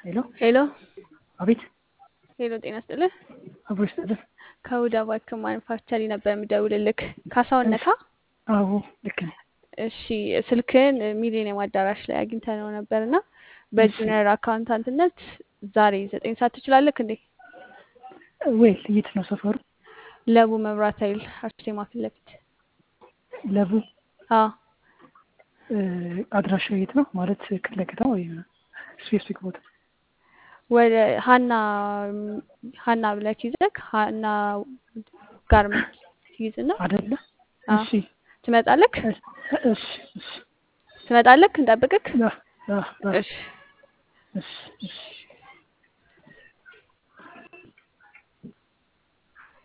ሄሎ ሄሎ አቤት ሄሎ፣ ጤና ይስጥልህ። አብሮ ይስጥልን። ከሁዳ ባክ ማኑፋክቸሪ ነበር የምደውልልክ። ካሳሁን ነካ? አዎ ልክ ነህ። እሺ፣ ስልክህን ሚሊኒየም አዳራሽ ላይ አግኝተነው ነበር እና በጁኒየር አካውንታንትነት ዛሬ ዘጠኝ ሰዓት ትችላለህ እንዴ? ወይ የት ነው ሰፈሩ? ለቡ መብራት ኃይል አርሴማ ፊት ለፊት። ለቡ አዎ እ፣ አድራሻው የት ነው ማለት ክፍለ ከተማ ወይ ስፔሲፊክ ቦታ? ወደ ሀና ሀና ብለህ ይዘህ ሀና ጋርመንት ትይዝና አይደለ? አዎ እሺ ትመጣለህ እሺ እሺ እሺ ትመጣለህ እንጠብቅክ። አ- አ- አ- እሺ እሺ እሺ